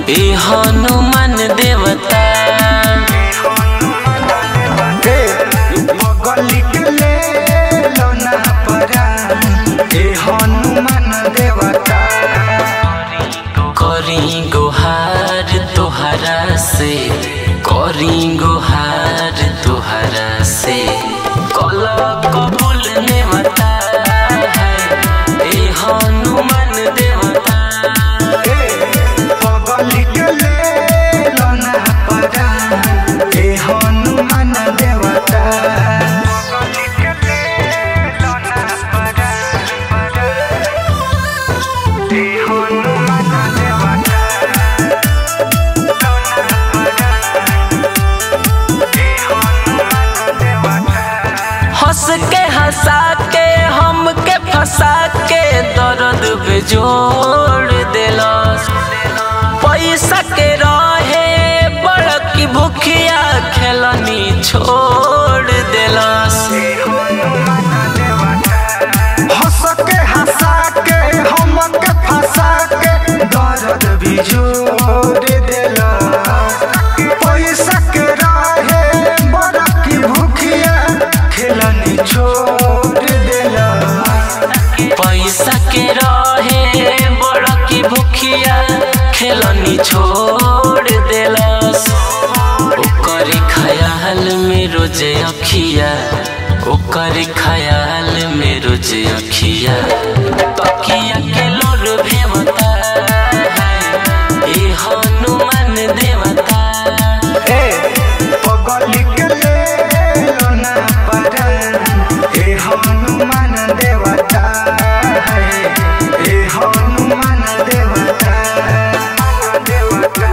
ए हनुमान देवता बगली के ले लौना परान ए हनुमान देवता करी गोहार तोहरा से करी गोहार तोहरा से कल कबूल नेवता है ए हनुमान देवता बगली के ले लौना परान ए हनुमान देवता बगली के ले लौना परान ए हनुमान देवता हंस के हंसा के हमके फंसा के दर्द बेजोड़ देलस पैसा के रहे बड़की भूखिया खेलनी छोड़ देलस हंस के हंसा के हमके फंसा के दर्द भी जोड़ देला पैसा के रहे बड़ा की भूखिया खेलनी छोड़ देला पैसा के रहे बड़की भूखिया खेलनी छोड़ देलस ओकर ख्याल में रोज अखिया ओकर ख्याल में रोज अखिया तकिया के लोर भेवता है ए हनुमान देवता ए पगली के ले लोना परान ए हनुमान देवता है ए हनुमान देवता देवता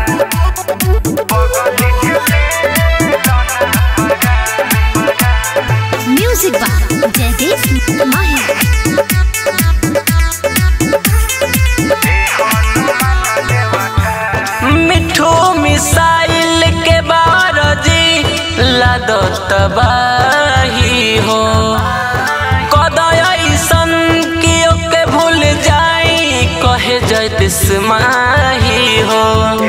पगली के ले लोना Music by Jagdish Mahi. मिठू मिसाइल के बारजी लादो तबाही हो कदय ऐसन कियो के भूल जाई कहे जैत स्माही हो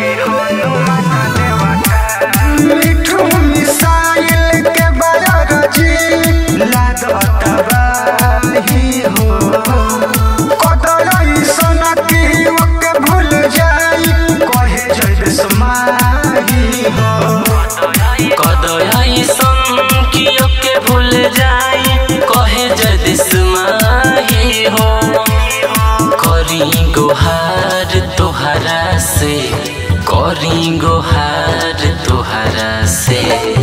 मिठू मिसाइल के बारजी लागत बाही हो कदलाई सोना की ओके भूल जाई कहे जय समाही हो कदय ऐसन कियो के भूल जाई कहे जैत स्माही हो करी गोहार तोहरा से करी गोहार तोहरा से